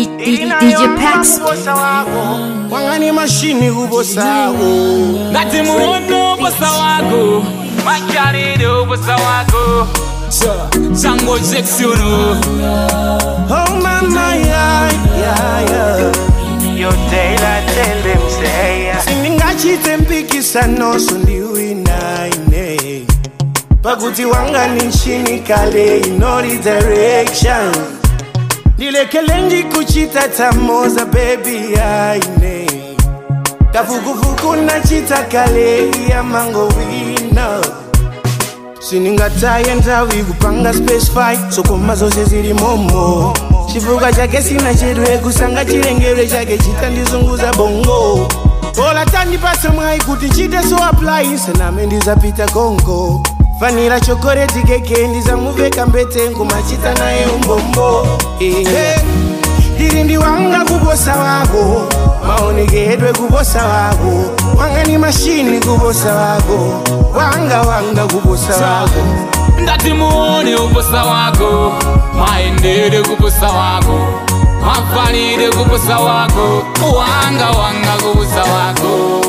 D- D- DJ Pax. wangani mashini kubosawo ngati muono uposa wako makalide uposa wako chango jeksiono oh mama yeah, yeah, yeah. sindingachite mpikisanoso ndiwinaine pakuti wangani nchini kale inori direction ndilekele ndikuchita tamoza bebi yaine kafukufuku nachita kale ya mango wina siningataye ndawi kupanga space fight sokoma zose zili momo chifuka chake sina chedwe kusanga chilengedwe chake chitandizunguza bongo bola tandipase mwayi kuti chite so apply sename ndizapita kongo fanira chokoreti keke ndizamuveka mbete nkumachita naye umbombo Eh, ndiri ndiwanga kuposa wako maonekedwe kuposa wako wanga ni mashini kuposa wako wanga wanga kuposa wako ngati muone uposa wako maendede kuposa wako mafalide kuposa wako wanga wanga kuposa wako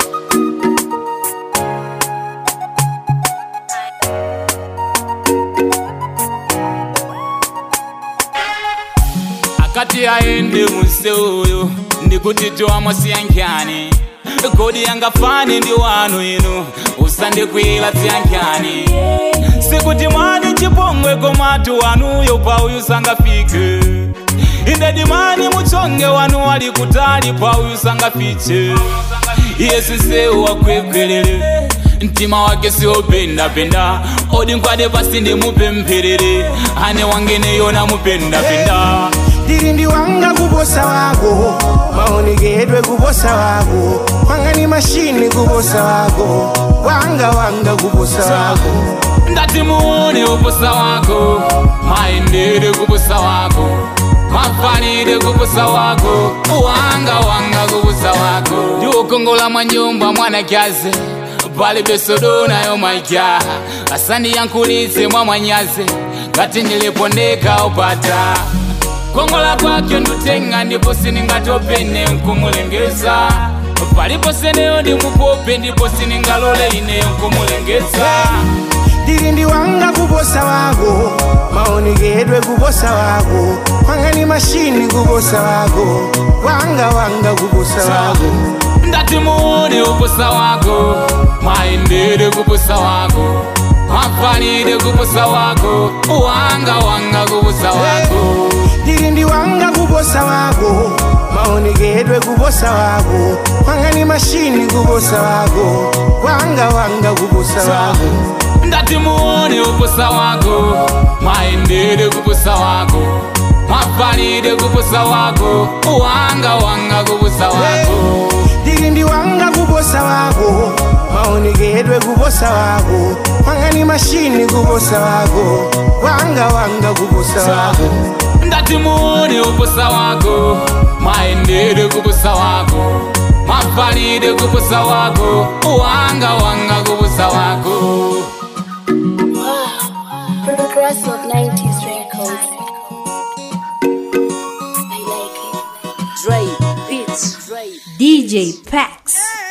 akati aende museuyo ndikuti tiwamwasiyankhani kodi yangafane ndi wanu inu usandikwila tsiyankhani sikuti mwani chipongwe komatu wanuyo pauyu sangafike indedi mani muchonge wanu wali kutali pauyu sangafiche iye sisewu wakwekwerere mtima wake siwopendapenda odi nkwade pasi ndimupempherere ane wangene yona mupendapenda ndiri ndiwanga kuposa wako maonekedwe kuposa wako wanga ni mashini kuposa wako wanga wanga kuposa wako ngati muone uposa wako maendede kuposa wako mafalide kuposa wako wanga wanga kuposa wako ndiukongola mwa nyumba mwanakyaze pali besodonayo maija asandiyankhulitse mwa mwanyaze ngati ndilipondeka upata kongola kwake ndutenga ndipo siningatopene nkumulengeza palipo seneyo ndimupope ndipo siningalole ine nkumulengeza ndiri ndiwanga kuposa wako maonekedwe kuposa wako wanga ni mashini kuposa wako wanga wanga kuposa wako ngati muone uposa wako maendede kuposa wako mafalide kuposa wako wanga wanga kuposa wako ndiri ndiwanga kuposa wako maonekedwe kuposa wako wanga ni mashini kuposa wako wanga wanga kuposa wako ngati muone uposa wako maendede kuposa wako mafalide kuposa wako wanga wanga kuposa wako ndiri ndiwanga kuposa wako maonekedwe kuposa wako wanga ni mashini kuposa wako wanga wanga kuposa wako ngati muone uposa wako maendede kuposa wako mafalide kuposa wako wanga wanga kuposa wako Progress of 90s records. I like it. DJ Pax.